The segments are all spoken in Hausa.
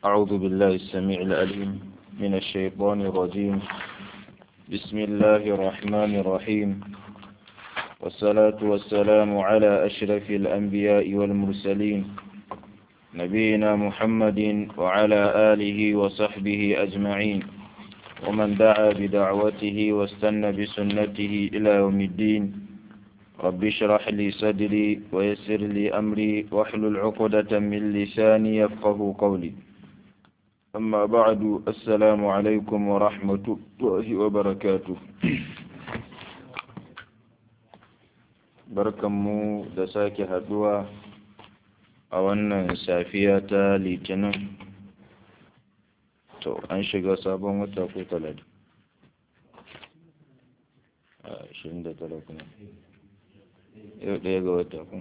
أعوذ بالله السميع العليم من الشيطان الرجيم بسم الله الرحمن الرحيم والصلاة والسلام على أشرف الأنبياء والمرسلين نبينا محمد وعلى آله وصحبه أجمعين ومن دعا بدعوته واستنى بسنته إلى يوم الدين رب اشرح لي صدري ويسر لي أمري واحلل عقدة من لساني يفقه قولي أما بعد السلام عليكم ورحمة الله وبركاته barkanmu da sake haduwa a wannan safiya ta litinin to an shiga sabon wata ko talata a 29 kuma yau ɗaya ga wata kun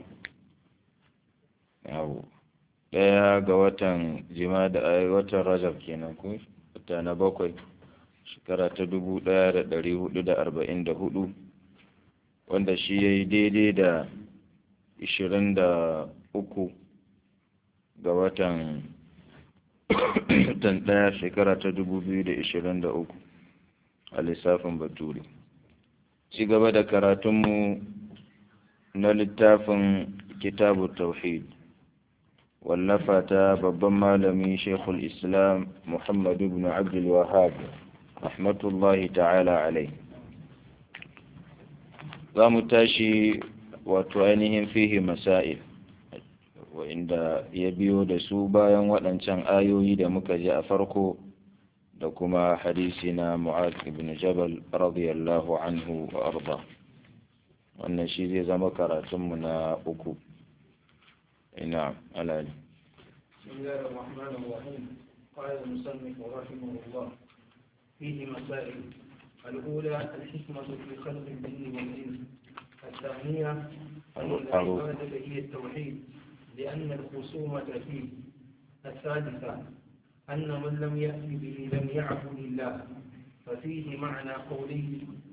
yawo ɗaya ga watan jima da watan rajab kenan ko wata na bakwai shekara ta dubu ɗaya da ɗari hudu da arba'in da hudu wanda shi ya yi daidai da ishirin da uku ga watan watan ɗaya shekara ta dubu biyu da ishirin da uku a lissafin bature ci gaba da karatunmu na littafin kitabu tauhid wallafa ta babban malami shekul islam muhammadu ibn abdul wahab rahmatullahi ta'ala alai za mu tashi wato ainihin fihi masail wa'inda ya biyo da su bayan waɗancan ayoyi da muka ji a farko da kuma hadisi na mu'ad ibn jabal radiyallahu anhu wa arda wannan shi zai zama karatunmu na uku ina alali بسم الله الرحمن الرحيم قال المصنف رحمه الله فيه مسائل الأولى الحكمة في خلق الجن والإنس الثانية أن العبادة هي التوحيد لأن الخصومة فيه الثالثة أن من لم يأت به لم يعبد الله ففيه معنى قوله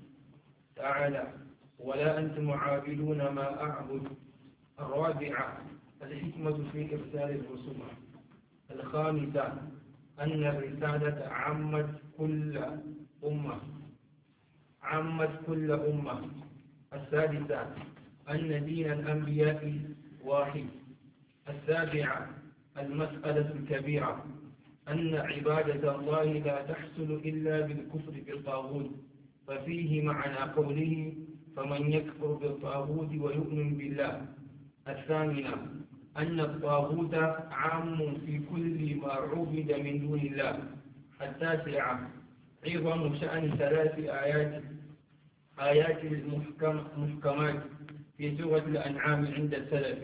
تعالى ولا أنتم عابدون ما أعبد الرابعة الحكمة في إرسال الرسل الخامسة أن الرسالة عمت كل أمة عمت كل أمة السادسة أن دين الأنبياء واحد السابعة المسألة الكبيرة أن عبادة الله لا تحصل إلا بالكفر بالطاغوت ففيه معنى قوله فمن يكفر بالطاغوت ويؤمن بالله الثامنة أن الطاغوت عام في كل ما عبد من دون الله التاسعة عظم شأن ثلاث آيات آيات المحكمات في سورة الأنعام عند السلف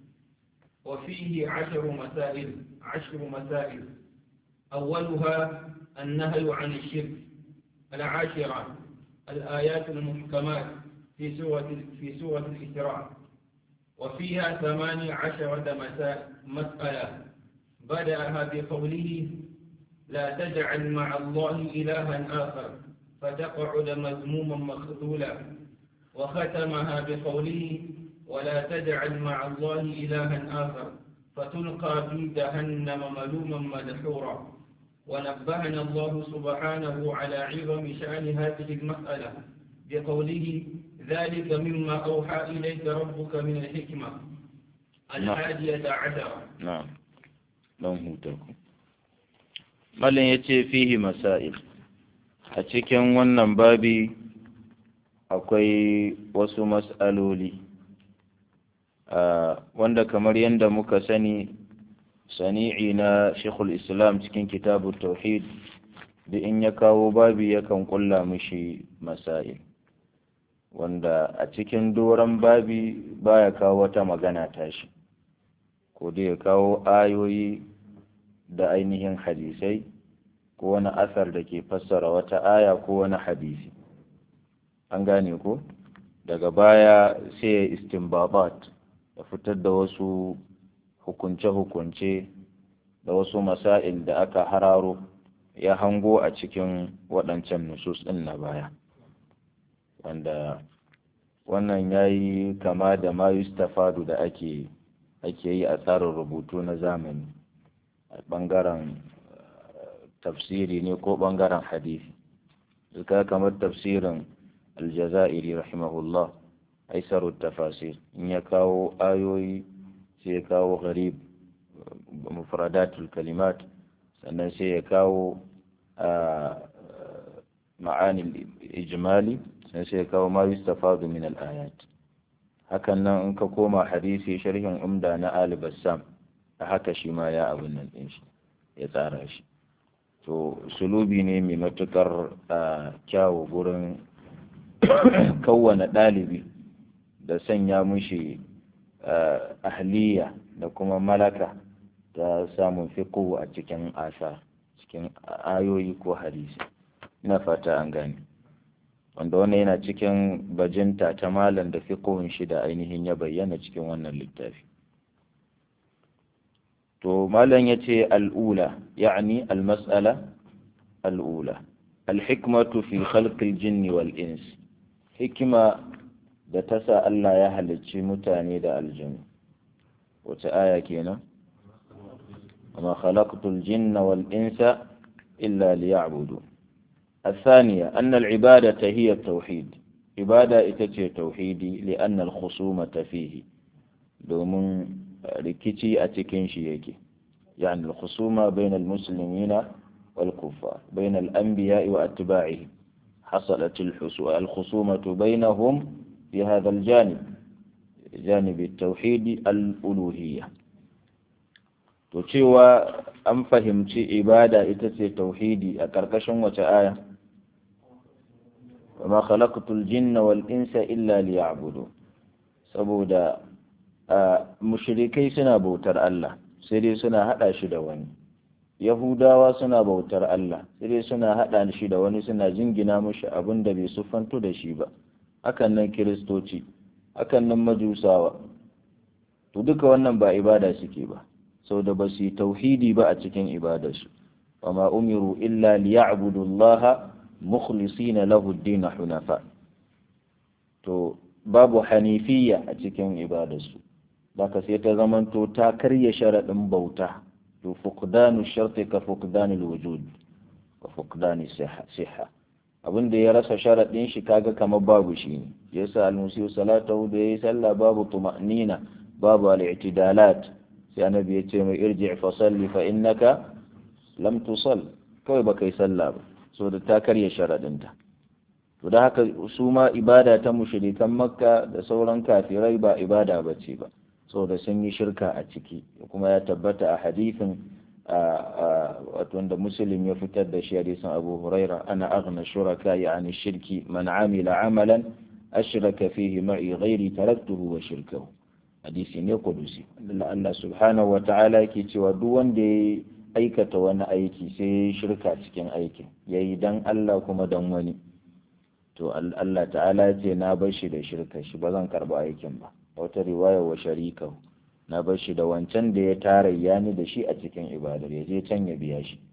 وفيه عشر مسائل عشر مسائل أولها النهي عن الشرك العاشرة الآيات المحكمات في سورة في سورة الإسراء وفيها ثمانية عشرة مسألة بدأها بقوله لا تجعل مع الله إلها آخر فتقعد مذموما مخذولا وختمها بقوله ولا تجعل مع الله إلها آخر فتلقى في جهنم ملوما مدحورا ونبهنا الله سبحانه على عظم شأن هذه المسألة بقوله ذلك مما أوحى إليك ربك من الحكمة الحادية عشرة نعم don hutaku malin ya ce fihi masail a cikin wannan babi akwai wasu mas'aloli wanda kamar yadda muka sani sani'i na shekul islam cikin kitabu tauhid da in ya kawo babi yakan kulla mishi masail wanda a cikin doron babi baya kawo wata magana tashi ko dai ya kawo ayoyi da ainihin hadisai ko wani asar da ke fassara wata aya ko wani hadisi an gane ko daga baya sai ya istinbabat ya fitar da wasu hukunce-hukunce da wasu masail da aka hararo ya hango a cikin waɗancan nusus ɗin na baya wanda wannan ya yi kama da ma yustafadu da ake ake yi a tsarin rubutu na zamani a ɓangaren tafsiri ne ko ɓangaren hadisi duka kamar tafsirin aljazairi rahimahullah aisaru tafasir in ya kawo ayoyi sai ya kawo gharib mufradatul kalimat sannan sai ya kawo ma'anin ijmali sannan sai ya kawo ma yustafadu min al-ayat hakan nan in ka koma hadisi sharhin umda na Ali Bassam a haka shi ma ya abin nan din shi ya tsara shi to sulubi ne mai matukar kyawu gurin kawwana ɗalibi da sanya mushi ahliya da kuma malaka ta samun fiqhu a cikin asa cikin ayoyi ko hadisi ina fata an gane wanda wannan yana cikin bajinta ta malam da fiqhun shi da ainihin ya bayyana cikin wannan littafi to malam yace al'ula yani al-mas'ala al'ula al-hikmatu fi khalqil jinni wal ins hikima da ta sa Allah ya halicci mutane da aljanu wace aya kenan وما خلقت الجن والإنس إلا ليعبدون الثانية أن العبادة هي التوحيد عبادة إتتي توحيدي لأن الخصومة فيه دومن ركتي أتكين شيكي يعني الخصومة بين المسلمين والكفار بين الأنبياء وأتباعهم حصلت الخصومة بينهم في هذا الجانب جانب التوحيد الألوهية to cewa an fahimci ibada ita ce tauhidi a ƙarƙashin wace aya wa ma khalaqtul jinna wal insa illa liya'budu saboda mushrikai suna bautar Allah sai dai suna hada shi da wani yahudawa suna bautar Allah sai dai suna hada shi da wani suna jingina mushi abin da bai siffanto da shi ba hakan nan kiristoci hakan nan majusawa to duka wannan ba ibada suke ba sau da ba su yi tauhidi ba a cikin ibadarsu wa ma umiru illa liya'budu Allah mukhlisina lahu ad-din hunafa to babu hanifiyya a cikin ibadarsu baka sai ta zamanto ta karya sharadin bauta to fuqdanu sharti ka fuqdanil wujud wa fuqdani siha abin da ya rasa sharadin shi kaga kamar babu shi ne yasa al-musiu salatahu da yayi sallah babu tuma'nina babu al-i'tidalat sai annabi ya ce mai irji fa salli fa innaka lam tusall kawai ba kai sallah ba so da ta karya sharadinta to da haka su ma ibada ta mushrikan makka da sauran kafirai ba ibada ba ce ba saboda sun yi shirka a ciki kuma ya tabbata a hadithin wato wanda muslim ya fitar da shi hadisin abu huraira ana aghna shuraka yani shirki man amila amalan ashraka fihi ma'i ghairi taraktuhu wa shirkahu hadisi ne kudusi Allah subhanahu wa ta'ala yake cewa duk wanda ya aikata wani aiki sai ya shirka cikin aikin ya yi dan Allah kuma dan wani to Allah ta'ala ce na bar shi da shirka shi ba zan karba aikin ba wata riwaya wa sharika na bar shi da wancan da ya tarayya ni da shi a cikin ibadar ya je can ya biya shi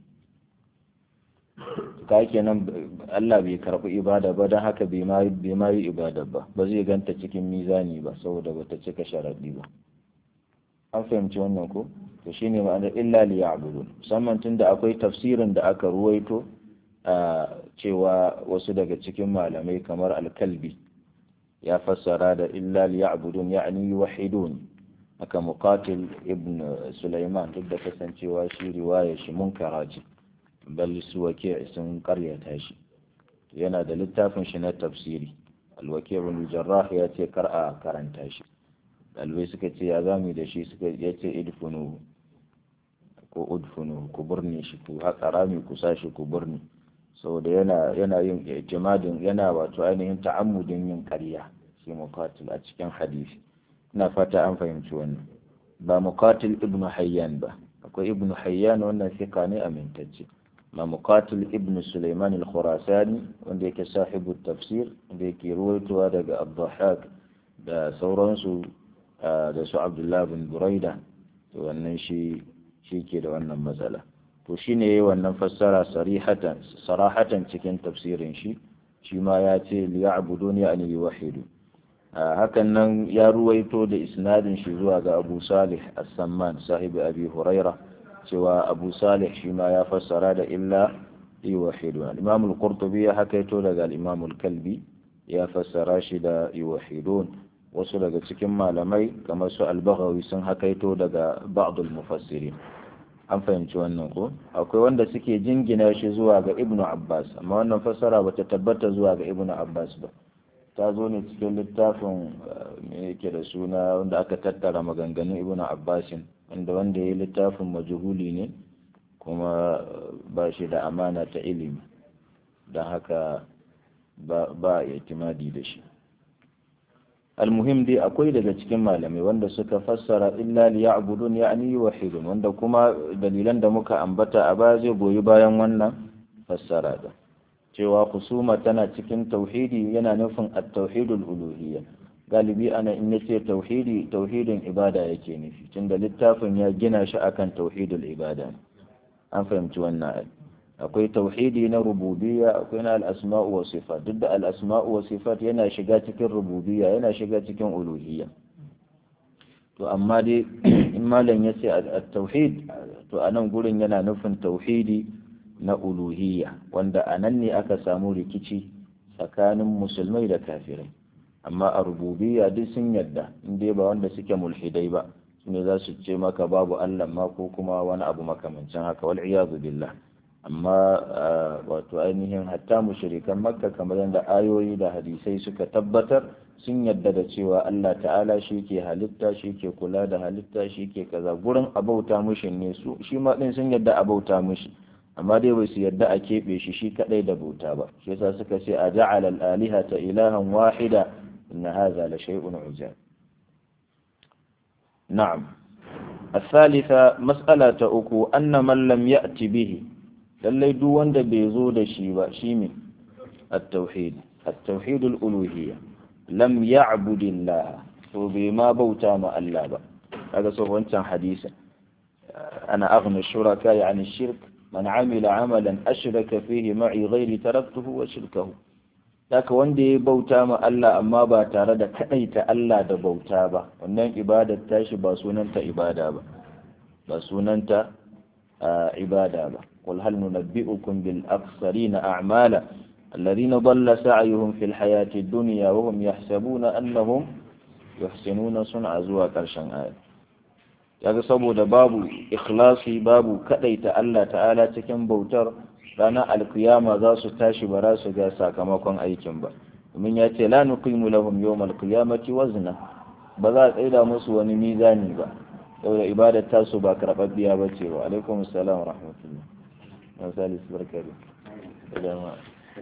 ka kenan Allah bai karɓi ibada ba don haka bai ma yi ibada ba ba zai ganta cikin mizani ba saboda bata cika sharaɗi ba an fahimci wannan ko to shine ma'anar illa li ya'budun musamman tunda akwai tafsirin da aka ruwaito a cewa wasu daga cikin malamai kamar alkalbi ya fassara da illa li ya'budun ya'ni yuwahhidun aka muqatil ibn Sulaiman duk da kasancewa shi riwaya shi munkara ce bal su wake sun karyata shi yana da littafin shi na tafsiri alwake ibn jarrah ya ce kar a karanta shi ɗalibai suka ce ya zamu da shi suka ya ce idfunu ko udfunu ku burne shi ku haƙa rami ku sa shi ku burne saboda yana yana yin itimadin yana wato ainihin ta'ammudin yin ƙarya shi muqatil a cikin hadisi ina fata an fahimci wannan ba muqatil ibnu hayyan ba akwai ibnu hayyan wannan fika ne amintacce ma muqatil ibnu sulaiman al-khurasani wanda yake sahibu tafsir wanda yake ruwaitowa daga abdahak da sauransu da su abdullahi bin buraida to wannan shi shi ke da wannan matsala to shine yayi wannan fassara sarihatan sarahatan cikin tafsirin shi shi ma ya ce liya'buduni an yuwahhidu hakan nan ya ruwaito da isnadin shi zuwa ga Abu Salih As-Samman sahibi Abi Huraira cewa abu salih shi ma ya fassara da illa yuwahidun al-imam al-qurtubi ya hakaito daga al-imam al-kalbi ya fassara shi da yuwahidun wasu daga cikin malamai kamar su al-baghawi sun hakaito daga ba'd al-mufassirin an fahimci wannan ko akwai wanda suke jingina shi zuwa ga ibnu abbas amma wannan fassara bata tabbata zuwa ga ibnu abbas ba ta zo ne cikin littafin me yake da suna wanda aka tattara maganganun ibnu abbasin wanda wanda ya yi littafin majuhuli ne kuma ba shi da amana ta ilimi don haka ba a itimadi da shi almuhim dai akwai daga cikin malamai wanda suka fassara illa liya'budun ya'ni wahidun wanda kuma dalilan da muka ambata a baya zai goyi bayan wannan fassara da cewa kusuma tana cikin tauhidi yana nufin at-tauhidul uluhiyya galibi ana in yace tauhidi tauhidin ibada yake nufi tunda littafin ya gina shi akan tauhidul ibada an fahimci wannan akwai tauhidi na rububiyya akwai na al-asma'u wa sifat duk da al-asma'u wa sifat yana shiga cikin rububiyya yana shiga cikin uluhiyya to amma dai in malam yace at-tauhid to anan gurin yana nufin tauhidi na uluhiyya wanda anan ne aka samu rikici tsakanin musulmai da kafirai amma a rububiyya duk sun yadda in dai ba wanda suke mulhidai ba ne za su ce maka babu Allah ma ko kuma wani abu makamancin haka wal iyadu billah amma wato ainihin hatta mushrikan makka kamar yadda ayoyi da hadisai suka tabbatar sun yadda da cewa Allah ta'ala shi ke halitta shi ke kula da halitta shi ke kaza gurin abauta mushi ne su shi ma din sun yadda abauta mushi amma dai bai su yadda a keɓe shi shi kadai da bauta ba shi yasa suka ce a ja'ala al-alihata ilahan wahida inna hadha la shay'un ujab na'am الثالثة مسألة أكو أن من لم يأتي به lallai duk wanda bai zo da shi ba shi ne at-tauhid at-tauhid al-uluhiyya lam ya'budillah to bai ma bauta ma Allah ba kaga so wancan hadisi ana aghna shuraka yani shirk man amila amalan ashraka fihi ma'i ghairi taraktuhu wa shirkahu haka wanda ya bauta ma Allah amma ba tare da kadaita Allah da bauta ba wannan ibadar tashi ba sunanta ibada ba ba sunanta ibada ba قل هل ننبئكم بالأخسرين أعمالا الذين ضل سعيهم في الحياة الدنيا وهم يحسبون أنهم يحسنون صنع زوا كرشن آية yaga saboda babu ikhlasi babu kadaita Allah ta'ala cikin bautar ranar alkiyama za su tashi ba za su ga sakamakon aikin ba domin ya ce la nuqimu lahum yawmal qiyamati wazna ba za a tsaida musu wani mizani ba saboda ibadar tasu ba karɓaɓɓiya ba ce wa alaikum assalam wa rahmatullah misali su barka da dama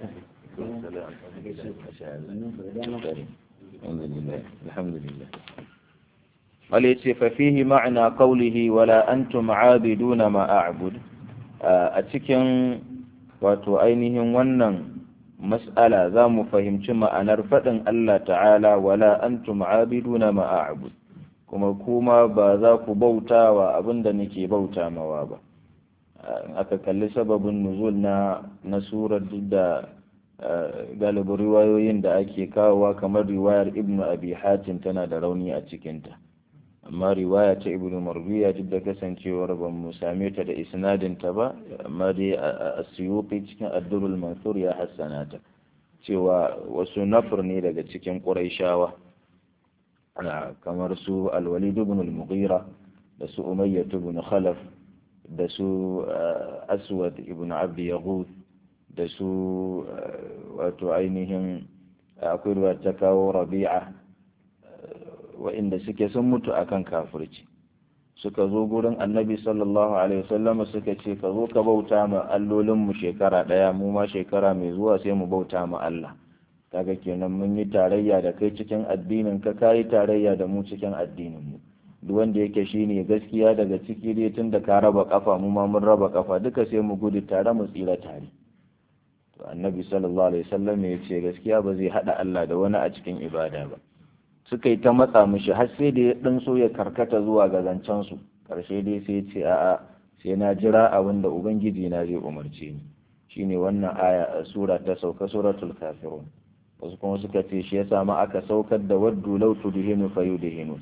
alhamdulillah wale ce fafihi ma'ana qawlihi wala antum aabiduna ma a'bud a cikin wato ainihin wannan mas'ala za mu fahimci ma'anar faɗin Allah ta'ala wala antum aabiduna ma a'bud kuma kuma ba za ku bauta wa abin da nake bauta mawa ba aka kalli sababin nuzul na na surar duk da galibin riwayoyin da ake kawowa kamar riwayar ibnu abi hatim tana da rauni a cikinta amma riwaya ta ibnu marwiya duk da kasancewar ban mu same ta da isnadin ta ba amma dai a suyuti cikin addurul mansur ya hassana ta cewa wasu nafur ne daga cikin quraishawa ana kamar su alwalid ibn al-mughira da su umayyah ibn khalaf da su aswad ibn abdi yahud da su wato ainihin akwai ruwa ta kawo rabi'a wa'inda suke sun mutu akan kafirci suka zo gurin annabi sallallahu alaihi wasallam suka ce ka zo ka bauta ma allolinmu shekara ɗaya mu ma shekara mai zuwa sai mu bauta ma Allah kaga kenan mun yi tarayya da kai cikin addinin ka kayi tarayya da mu cikin addinin mu duk wanda yake shine gaskiya daga ciki dai tun da ka raba kafa mu ma mun raba kafa duka sai mu gudu tare mu tsira tare to annabi sallallahu alaihi wasallam ya ce gaskiya ba zai hada Allah da wani a cikin ibada ba suka yi ta matsa mishi har sai da ya dan so ya karkata zuwa ga zancen su karshe dai sai ya ce a'a sai na jira abin da ubangiji na zai umarce ni shine wannan aya a sura ta sauka suratul kafirun wasu kuma suka ce shi ya samu aka saukar da waddu law tudhinu fayudhinu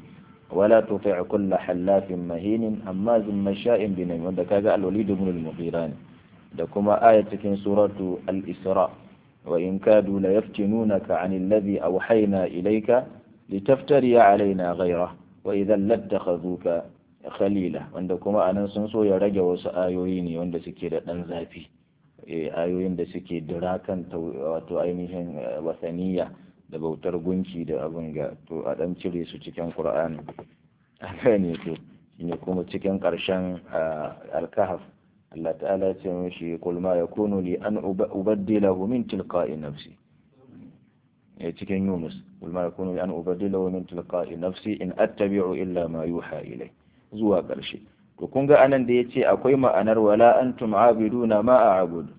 wala tuti' kull halafin mahinin hammazin masha'in binami wanda kaga al-walid ibn al-mughira da kuma aya cikin suratu al-isra wa in kadu la yaftinunaka 'an alladhi awhayna ilayka litaftari 'alaina ghayra wa idhan lattakhadhuka khalila wanda kuma anan sun so ya rage wasu ayoyi ne wanda suke da dan zafi ayoyin da suke dira kan wato ainihin wasaniya da bautar gunki da abin ga to a dan cire su cikin qur'ani haka ne to shine kuma cikin karshen al-kahf Allah ta'ala ya ce mishi qul ma yakunu li an ubaddilahu min tilqa'i nafsi eh cikin Yunus qul ma yakunu li an ubaddilahu min tilqa'i nafsi in attabi'u illa ma yuha ilai zuwa karshe to kun ga anan da yace akwai ma'anar wala antum abiduna ma a'budu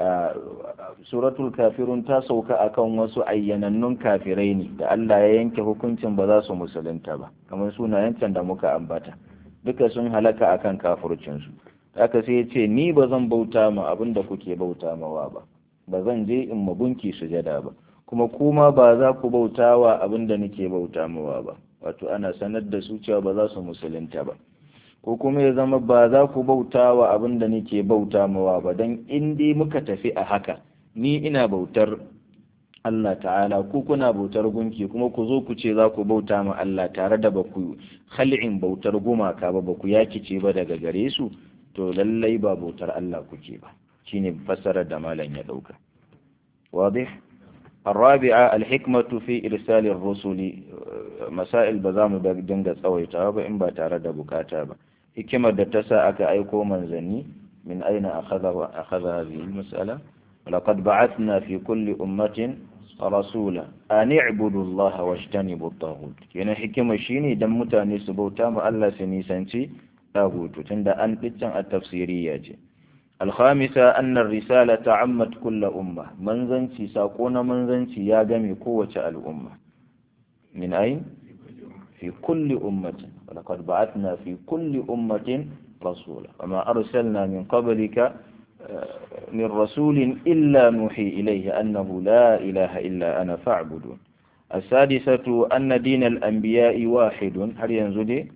suratul kafirun ta sauka akan wasu ayyanannun kafirai ne da Allah ya yanke hukuncin ba za su musulunta ba kamar sunayen can da muka ambata duka sun halaka akan kafircinsu haka sai ya ce ni ba zan bauta ma abin da kuke bauta mawa ba ba zan je in mabunki sujada ba kuma kuma ba za ku bauta wa abin da nake bauta mawa ba wato ana sanar da su cewa ba za su musulunta ba ko kuma ya zama ba za ku bauta wa abin da nake bauta mawa ba don in dai muka tafi a haka ni ina bautar Allah ta'ala ku kuna bautar gunki kuma ku zo ku ce za ku bauta ma Allah tare da ba ku khal'in bautar gumaka ba ba ku yakice ba daga gare su to lallai ba bautar Allah kuke ba shine fassarar da malam ya dauka wadih الرابعة الحكمة في إرسال الرسل مسائل بزام دنگا tsawaita ba in ba tare da bukata ba hikimar da ta sa aka aiko manzanni min aina akhadha akhadha hadhihi almas'ala laqad ba'athna fi kulli ummatin rasula an i'budu Allah wajtanibu at-taghut kenan hikima shine dan mutane su bauta ma Allah su nisanci tagutu tunda an diccan at-tafsiriyya ce الخامسة أن الرسالة عمت كل أمة منزنتي ساقون منزنتي يا جمي قوة الأمة من أين؟ في كل أمة ولقد بعثنا في كل أمة رسولا وما أرسلنا من قبلك من رسول إلا نوحي إليه أنه لا إله إلا أنا فاعبدون السادسة أن دين الأنبياء واحد هل ينزل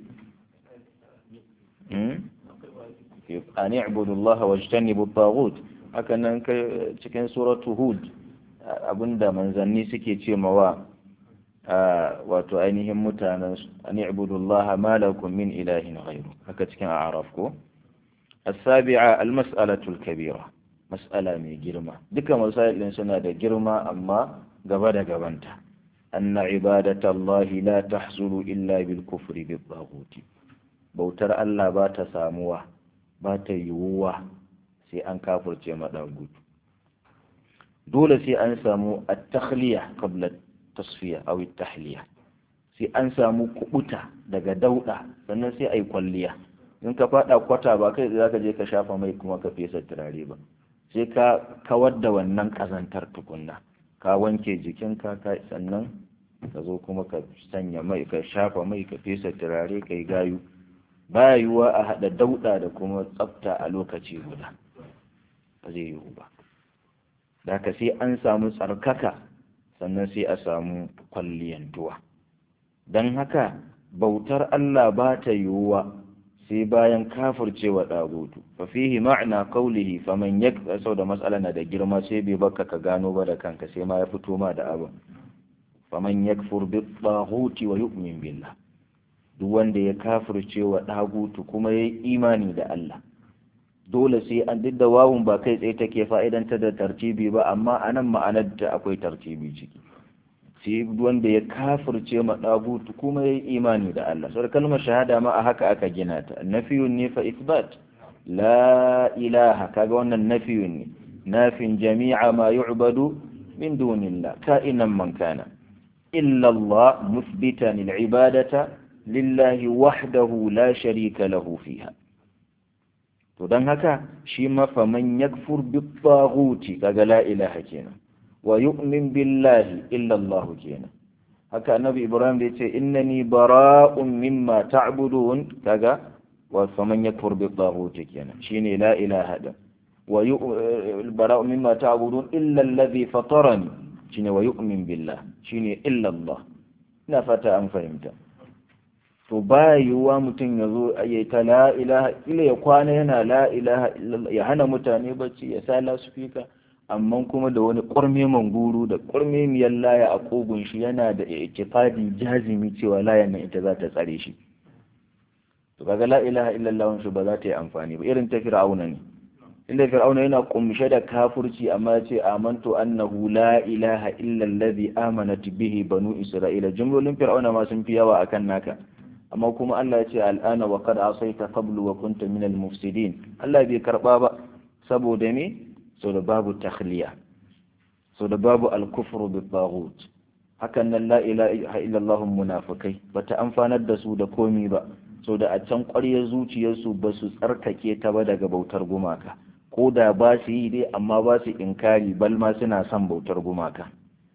an i'budu Allah wa jtanibu taghut haka nan cikin suratu hud abinda manzanni suke ce mawa wato ainihin mutanen an i'budu Allah ma lakum min ilahin ghayru haka cikin a'raf ko السابعة المسألة الكبيرة مسألة من جرمة دك مسائل سنة جرمة أما قبل قبنت أن عبادة الله لا تحصل إلا بالكفر بالطاغوت بوتر الله بات ساموه ba ta yiwuwa sai an kafurce maɗagutu dole sai an samu a takhliya qabla tasfiya aw tahliya sai an samu kubuta daga dauda sannan sai ai kwalliya in ka fada kwata ba kai zaka je ka shafa mai kuma ka fesa turare ba sai ka kawar da wannan kazantar tukunna ka wanke jikinka ka sannan ka zo kuma ka sanya mai ka shafa mai ka fesa turare kai gayu baya yiwuwa a haɗa dauɗa da kuma tsafta a lokaci guda ba zai yiwu ba da ka sai an samu tsarkaka sannan sai a samu kwalliyantuwa don haka bautar Allah ba ta yiwuwa sai bayan kafircewa ɗagutu fa fihi ma'ana qawlihi faman yak sau da matsala na da girma sai bai baka ka gano ba da kanka sai ma ya fito ma da abin faman yakfur bi taghuti wa yu'min billah duk wanda ya kafirce wa ɗagutu kuma ya yi imani da Allah dole sai an duk da wawun ba kai tsaye take fa'idanta da tartibi ba amma a nan ma'anar da akwai tartibi ciki sai wanda ya kafirce ma ɗagutu kuma ya yi imani da Allah sau kalmar shahada ma a haka aka gina ta nafiyun ne fa isbat la ilaha kaga wannan nafiyun ne nafin jami'a ma yu'badu min dunillah ka'inan man kana illa Allah musbitan al-ibadata lillahi wahdahu la sharika lahu fiha to dan haka shi mafaman yakfur bi taghuti kaga la ilaha kenan wa yu'min billahi illa Allah kenan haka annabi Ibrahim da yace innani bara'un mimma ta'budun kaga wa faman yakfur bi taghuti kenan shine la ilaha da wa bara'un mimma ta'budun illa alladhi fatarani shine wa yu'min billah shine illa Allah ina fata an fahimta to ba yiwuwa mutum ya zo ya ta la ilaha illa ya kwana yana la ilaha ya hana mutane bacci ya sa lasufika amma kuma da wani ƙwarme manguru da ƙwarme miyar laya a ƙugun shi yana da ikifadi jazimi cewa layan nan ita za ta tsare shi to kaga la ilaha illallah shi ba za ta yi amfani ba irin ta fir'auna ne inda fir'auna yana kumshe da kafurci amma ya ce amantu annahu la ilaha illa allazi amanat bihi banu isra'ila jumlolin fir'auna ma sun fi yawa akan naka amma kuma Allah ya ce al'ana wa qad asaita qablu wa kunta min al-mufsidin Allah bai karba ba saboda me saboda babu takhliya saboda babu al-kufru bi taghut hakan nan la ilaha illa Allah munafikai bata amfanar da su da komi ba saboda a can ƙwaryar zuciyarsu ba su tsarkake ta ba daga bautar gumaka ko da ba su yi dai amma ba su inkari bal ma suna son bautar gumaka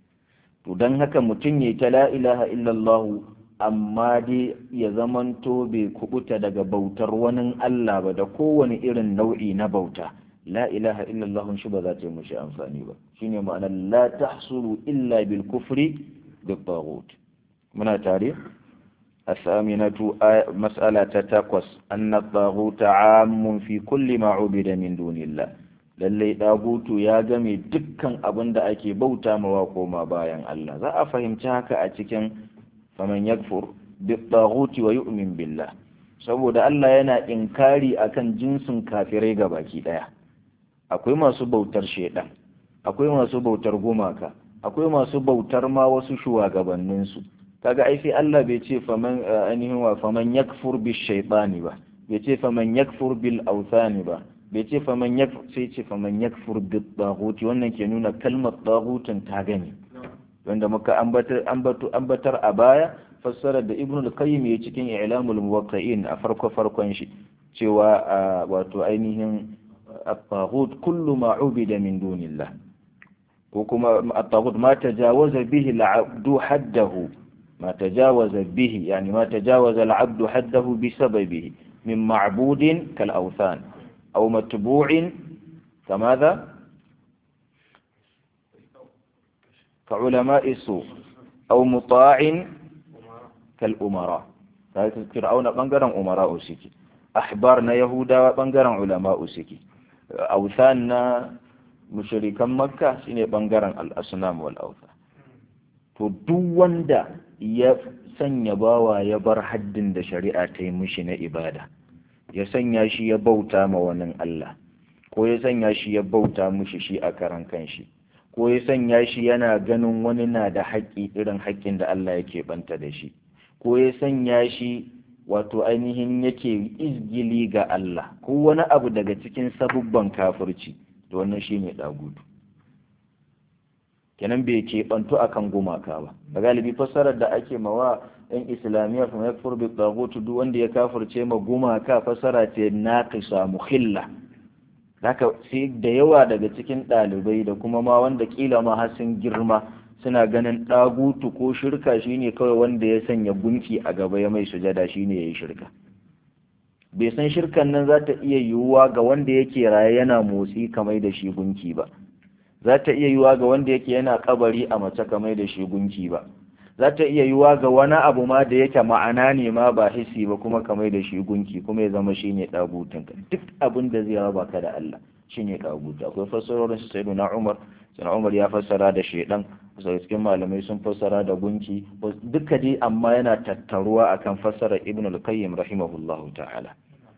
to don haka mutum ya ta la ilaha illallah amma dai ya zamanto bai kubuta daga bautar wani Allah ba da kowane irin nau'i na bauta la ilaha illallah shi ba za ta yi mushi amfani ba shine ma'anar la tahsulu illa bil kufri bi taghut muna tare الثامنة مسألة تقص أن الطاغوت عام في كل ما عبد من دون الله lallai ɗagutu ya game dukkan abin da ake bauta mawa koma bayan Allah za a fahimci haka a cikin faman yakfur bi ɗaguti wa yu'min billah saboda Allah yana inkari akan jinsin kafirai ga baki ɗaya akwai masu bautar shaidan akwai masu bautar gumaka akwai masu bautar ma wasu shugabanninsu kaga ai sai Allah bai ce faman ainihin wa faman yakfur bi shaytani ba bai ce faman yakfur bil awthani ba bai ce faman yakfur sai ce faman yakfur bi taghuti wannan ke nuna kalmar taghutin ta gani wanda muka ambatar ambatu ambatar a baya fassara da ibnu al-qayyim ya cikin i'lamul muwaqqi'in a farko farkon shi cewa wato ainihin at-taghut kullu ma ubida min dunillah ko kuma at-taghut ma tajawaza bihi al-'abdu haddahu ما تجاوز به يعني ما تجاوز العبد حده بسببه من معبود كالأوثان أو متبوع كماذا كعلماء السوء أو مطاع كالأمراء فرعون بنقرا أمراء سكي أحبارنا يهودا بنقرا علماء سكي أوثاننا مشركا مكة سنة بنقرا الأصنام والأوثان to duk wanda ya sanya bawa ya bar haddin da shari'a ta yi mishi na ibada ya sanya shi ya bauta ma wani Allah ko ya sanya shi ya bauta mishi shi a karan kanshi ko ya sanya shi yana ganin wani na da haƙƙi irin haƙƙin da Allah yake banta da shi ko ya sanya shi wato ainihin yake izgili ga Allah ko wani abu daga cikin sabubban kafirci to wannan shine dagudu kenan bai keɓantu a kan gumaka ba da galibi fassarar da ake mawa yan islamiyya kuma ya furbi tsagotu duk wanda ya kafirce ma gumaka fassara ce na kisa muhilla haka sai da yawa daga cikin ɗalibai da kuma ma wanda kila ma har sun girma suna ganin ɗagutu ko shirka shine kawai wanda ya sanya gunki a gaba ya mai sujada shine ya yi shirka bai san shirkan nan za ta iya yiwuwa ga wanda yake raye yana motsi kamar da shi gunki ba za ta iya yiwuwa ga wanda yake yana kabari a mace kamar da shi gunki ba za ta iya yiwuwa ga wani abu ma da yake ma'ana ne ma ba hisi ba kuma kamar da shi gunki kuma ya zama shine dagutun ka duk abin da zai raba ka da Allah shine dagutu akwai fassarorin su sayyiduna Umar sayyiduna Umar ya fassara da shedan sai cikin malamai sun fassara da gunki duka dai amma yana tattaruwa akan fassarar Ibn al-Qayyim rahimahullahu ta'ala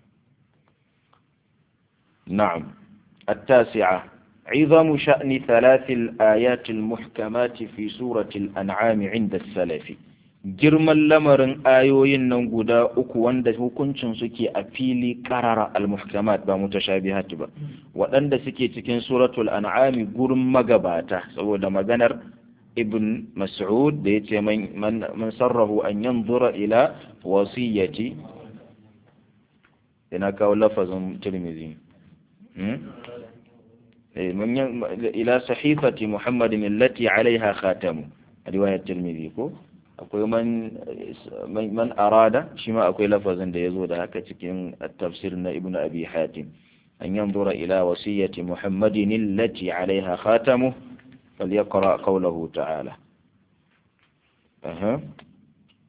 na'am التاسعة عظم شأن ثلاث الآيات المحكمات في سورة الأنعام عند السلف girman lamarin ayoyin nan guda uku wanda hukuncin suke a fili karara al-muhkamat ba mutashabihat ba waɗanda suke cikin suratul an'ami gurin magabata saboda maganar ibn mas'ud da yace man man sarrahu an yanzura ila wasiyati ina kawo lafazin tirmidhi إلى صحيفة محمد التي عليها خاتم رواية الترمذي كو akwai man man arada shi ma akwai lafazin da yazo da haka cikin at-tafsir na ibnu abi hatim an yanzura ila wasiyyati muhammadin allati alaiha khatamu falyaqra qawluhu ta'ala aha to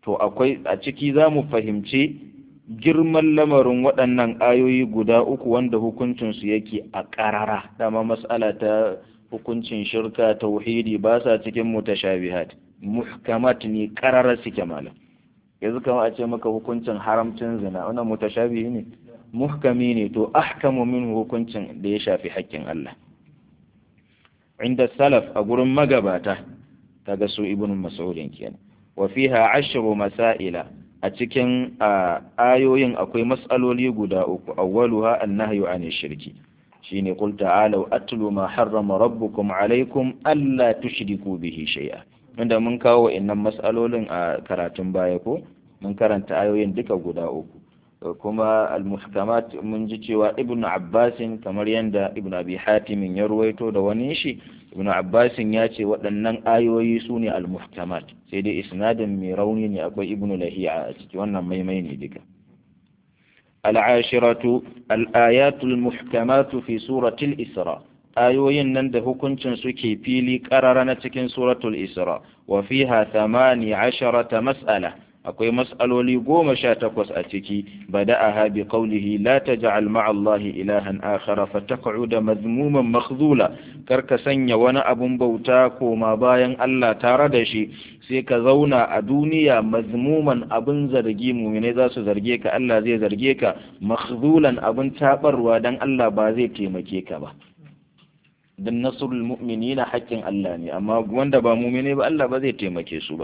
to akwai a ciki za mu fahimci girman lamarin waɗannan ayoyi guda uku wanda hukuncinsu yake a ƙarara dama mas'ala ta hukuncin shirka tauhidi ba sa cikin mutashabihat muhkamat ne ƙarara suke malam yanzu kama a ce maka hukuncin haramcin zina wannan mutashabihi ne muhkami ne to ahkamu min hukuncin da ya shafi haƙƙin Allah inda salaf a gurin magabata kaga su ibn mas'udin kenan wa fiha ashru masaila a cikin ayoyin akwai mas'aloli guda uku awwaluha annahyu an shirki shine qul ta'alu atlu ma harrama rabbukum alaykum alla tushriku bihi shay'a inda mun kawo innan mas'alolin a karatun baya ko mun karanta ayoyin duka guda uku kuma al-muhkamat mun ji cewa ibnu abbasin kamar yadda ibnu abi hatimin ya ruwaito da wani shi ibnu abbasin ya ce waɗannan ayoyi su ne al-muhkamat sai dai isnadin mai rauni ne akwai ibnu lahiya a ciki wannan maimai ne duka al-ashiratu al-ayatu al-muhkamatu fi suratul isra ayoyin nan da hukuncin suke fili ƙarara na cikin suratul isra wa fiha 18 mas'ala akwai mas'aloli goma sha takwas a ciki bada'aha bi qawlihi la taj'al ma'a Allah ilahan akhara fataq'uda madhmuman makhdhula kar ka sanya wani abun bauta koma bayan Allah tare da shi sai ka zauna a duniya mazmuman abun zargi mu'mine za su zarge ka Allah zai zarge ka makhzulan abun tabarwa dan Allah ba zai taimake ka ba dan nasrul mu'minina haƙƙin Allah ne amma wanda ba mu'mine ba Allah ba zai taimake su ba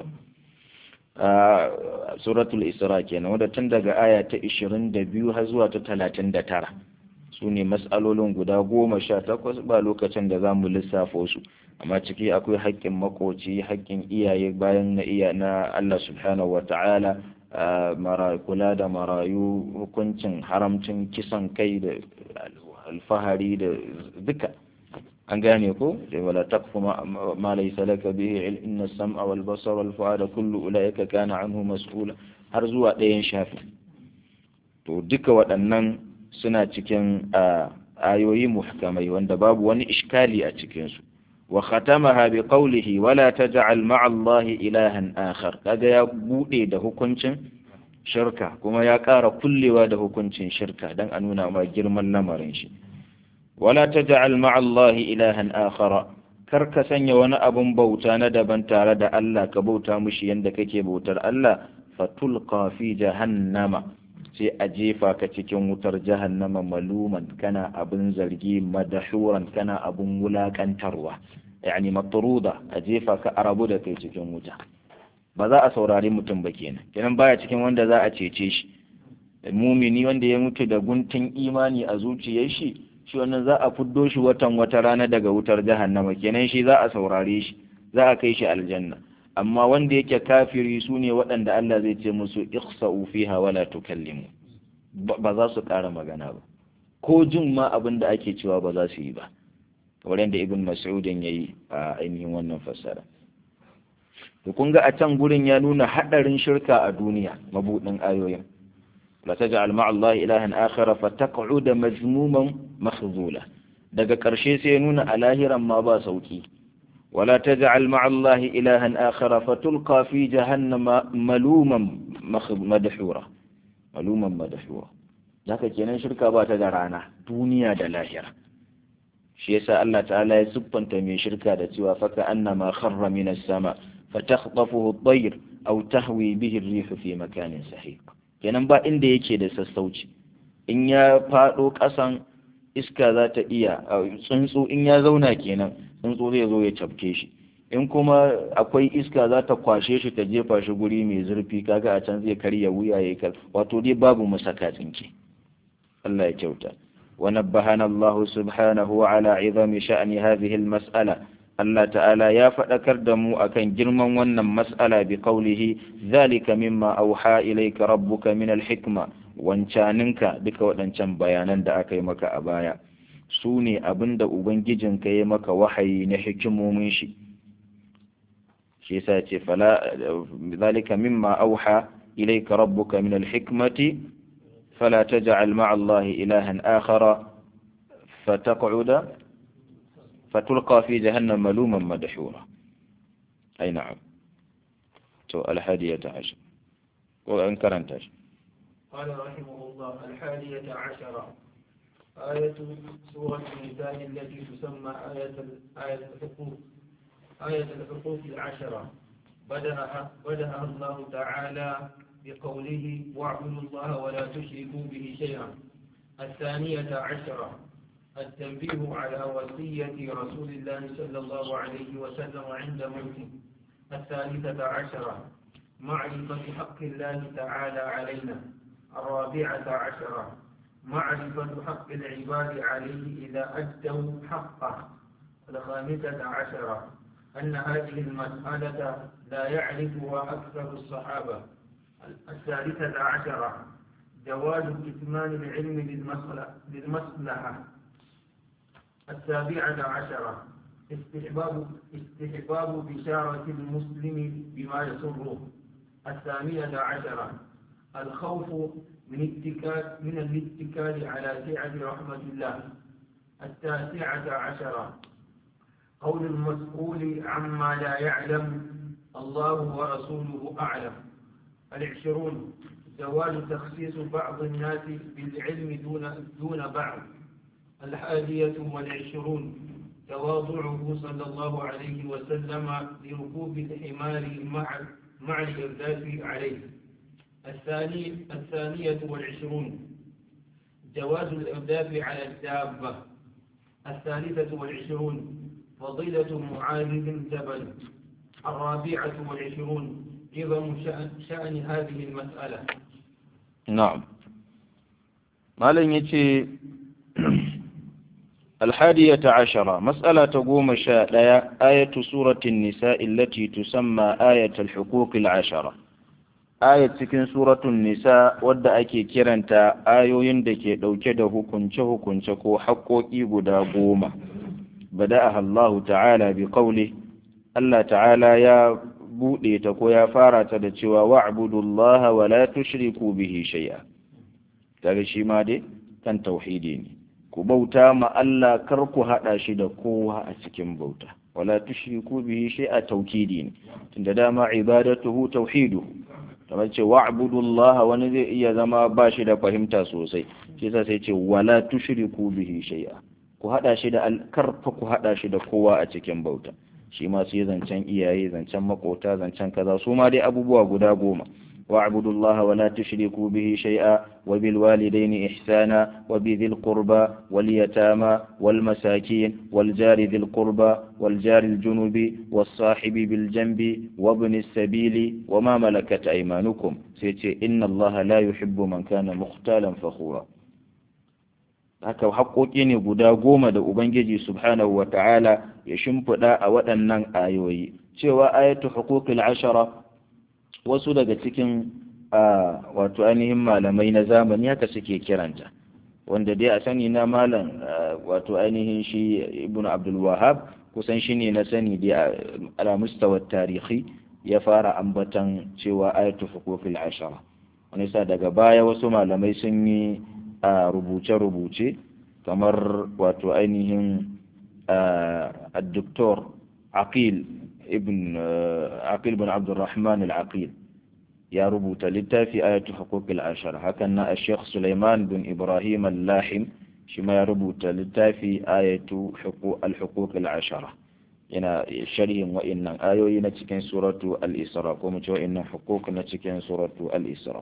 suratul isra kenan wadda tun daga aya ta 22 har zuwa ta 39 su ne matsalolin guda goma sha takwas ba lokacin da za mu lissafo su amma ciki akwai haƙƙin makoci haƙƙin iyaye bayan na iya na Allah subhanahu wa ta'ala kula da marayu hukuncin haramcin kisan kai da alfahari da duka an gane ko da wala taqfu ma laysa laka bihi ilm inna as-sam'a wal basara wal fu'ada kullu ulaika kana anhu mas'ula har zuwa ɗayan shafi to duka waɗannan suna cikin ayoyi muhkamai wanda babu wani iskali a cikin su wa khatamaha bi qawlihi wala taj'al ma'a allahi ilahan akhar kaga ya bude da hukuncin shirka kuma ya ƙara kullewa da hukuncin shirka dan a nuna ma girman lamarin shi wala taj'al ma'a Allahi ilahan akhara kar ka sanya wani abun bauta na daban tare da Allah ka bauta mushi yanda kake bautar Allah fatulqa fi jahannama sai a jefa ka cikin wutar jahannama maluman kana abin zargi madashuran kana abin wulakantarwa yani matruda a jefa ka arabu da kai cikin wuta ba za a saurari mutum ba kenan kenan baya cikin wanda za a cece shi mumini wanda ya mutu da guntun imani a zuciyar shi shi wannan za a fuddo shi watan wata rana daga wutar jahannama kenan shi za a saurare shi za a kai shi aljanna amma wanda yake kafiri su ne waɗanda Allah zai ce musu ikhsa'u fiha wala tukallimu ba za su ƙara magana ba ko jin ma abin da ake cewa ba za su yi ba kamar yadda ibn mas'udin yayi a ainihin wannan fassara to kun ga a can gurin ya nuna hadarin shirka a duniya mabudin ayoyin لا تجعل مع الله إلها آخر فتقعد مذموما مخذولا daga ƙarshe sai ya nuna a lahiran ma ba sauki wala taj'al ma'a Allah ilahan akhar fatulqa fi jahannama maluman madhura maluman madhura haka kenan shirka ba ta da rana duniya da lahira shi yasa Allah ta'ala ya siffanta mai shirka da cewa faka annama kharra minas sama fatakhtafuhu at-tayr aw tahwi bihi ar-rih fi makanin sahiq kenan ba inda yake da sassauci in ya faɗo ƙasan iska za ta iya tsuntsu in ya zauna kenan tsuntsu zai zo ya cafke shi in kuma akwai iska za ta kwashe shi ta jefa shi guri mai zurfi kaga a can zai karya wuya ya kal wato dai babu masaka tsinke Allah ya kyauta wa nabbahana Allah subhanahu ala izami sha'ni hadhihi al-mas'ala Allah ta'ala ya faɗakar da mu akan girman wannan mas'ala bi qawlihi zalika mimma auha ilayka rabbuka min al-hikma wancaninka duka waɗancan bayanan da aka yi maka a baya su ne abin da ubangijinka ya maka wahayi na hikimomin shi shi yasa ce fala zalika mimma auha ilayka rabbuka min al-hikmati fala taj'al ma'a Allah ilahan akhara fataq'uda فتلقى في جهنم ملوما مدحورا أي نعم تو الحادية عشر ko an karanta shi قال رحمه الله الحادية عشرة آية سورة النساء التي تسمى آية آية الحقوق آية الحقوق العشرة بدأها بدأها الله تعالى بقوله واعبدوا الله ولا تشركوا به شيئا الثانية عشرة التنبيه على وصية رسول الله صلى الله عليه وسلم عند موته الثالثة عشرة معرفة حق الله تعالى علينا الرابعة عشرة معرفة حق العباد عليه إذا أدوا حقه الخامسة عشرة أن هذه المسألة لا يعرفها أكثر الصحابة الثالثة عشرة جواز كتمان العلم للمصلحة السابعة عشرة استحباب استحباب بشارة المسلم بما يسره الثامنة عشرة الخوف من اتكال من الاتكال على سعة رحمة الله التاسعة عشرة قول المسؤول عما لا يعلم الله ورسوله أعلم العشرون زوال تخصيص بعض الناس بالعلم دون دون بعض الحادية والعشرون تواضعه صلى الله عليه وسلم لركوب الحمار مع مع الإرداف عليه الثاني الثانية والعشرون جواز الإرداف على الدابة الثالثة والعشرون فضيلة معاذ بن جبل الرابعة والعشرون عظم شأن, شأن هذه المسألة نعم malam ya ce alhadiyata ashara matsala ta goma sha ɗaya ayatu suratin nisa illati tusamma ayatul hukukil ashara ayat cikin suratun nisa wadda ake kiranta ayoyin da ke ɗauke da hukunce-hukunce ko haƙoƙi guda goma bada'aha Allah ta'ala bi qawli Allah ta'ala ya buɗe ta ko ya fara ta da cewa wa'budullaha wa la tushriku bihi shay'a kaga shi ma dai kan tauhidi ne ku bauta ma Allah kar ku hada shi da kowa a cikin bauta wala tushriku bihi shay'a tawkidi ne tunda dama ibadatuhu tauhidu kamar ce wa'budullaha wani zai iya zama ba shi da fahimta sosai shi yasa sai ce wala tushriku bihi shay'a ku hada shi da karfa ku hada shi da kowa a cikin bauta shi ma sai zancen iyaye zancen makota zancen kaza su ma dai abubuwa guda goma واعبدوا الله ولا تشركوا به شيئا وبالوالدين إحسانا وبذي القربى واليتامى والمساكين والجار ذي القربى والجار الجنب والصاحب بالجنب وابن السبيل وما ملكت أيمانكم سيتي إن الله لا يحب من كان مختالا فخورا haka haƙoƙi ne guda goma da Ubangiji subhanahu wa ta'ala ya shimfiɗa a waɗannan ayoyi cewa ayatu huquqil ashara wasu daga cikin wato ainihin malamai na zamani haka suke kiranta wanda dai a sani na malam wato ainihin shi ibn abdul wahab kusan shi ne na sani dai ala mustawar tarihi ya fara ambatan cewa ayatu huquqil ashara wani sa daga baya wasu malamai sun yi rubuce-rubuce kamar wato ainihin الدكتور عقيل ابن عقيل بن عبد الرحمن العقيل يا ربوت للتافي آية حقوق العشر هكذا الشيخ سليمان بن إبراهيم اللاحم شما يا ربوت للتافي آية حقوق الحقوق العشرة ina sharhin wa'innan ayoyi na cikin suratu al-isra ko mu ce wa'innan huquq na cikin suratu al-isra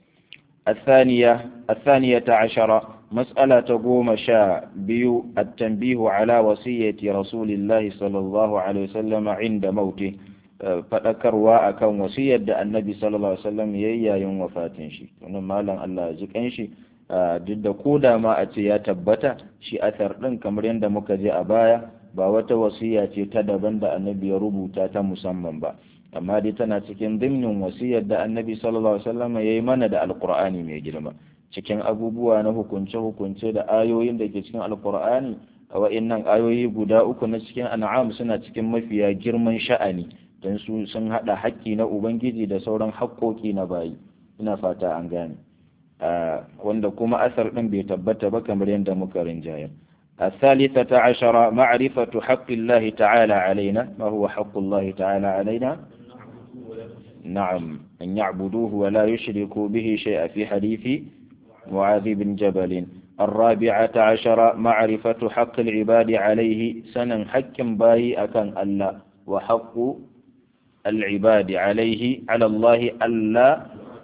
الثانية الثانية عشرة مسألة قوم شاء بيو التنبيه على وصية رسول الله صلى الله عليه وسلم عند موته faɗakarwa akan wasiyar da annabi sallallahu alaihi wasallam yayi yayin wafatin shi wannan malam Allah ya ji kanshi duk da koda ma a ce ya tabbata shi athar din kamar yadda muka je a baya ba wata wasiya ce ta daban da annabi ya rubuta ta musamman ba amma dai tana cikin dimnin wasiyar da annabi sallallahu alaihi wasallam yayi mana da alqur'ani mai girma cikin abubuwa na hukunce-hukunce da ayoyin da ke cikin alqur'ani a wa'innan ayoyi guda uku na cikin an'am suna cikin mafiya girman sha'ani don su sun haɗa haƙƙi na ubangiji da sauran haƙƙoƙi na bayi ina fata an gane wanda kuma asar ɗin bai tabbata ba kamar yadda muka rinjaya الثالثة عشر معرفة حق الله تعالى علينا ما هو حق الله تعالى علينا نعم أن يعبدوه ولا يشركوا به شيئا في حديث معاذ بن جبل الرابعة عشر معرفة حق العباد عليه سنا حكم باي أكن الله وحق العباد عليه على الله ألا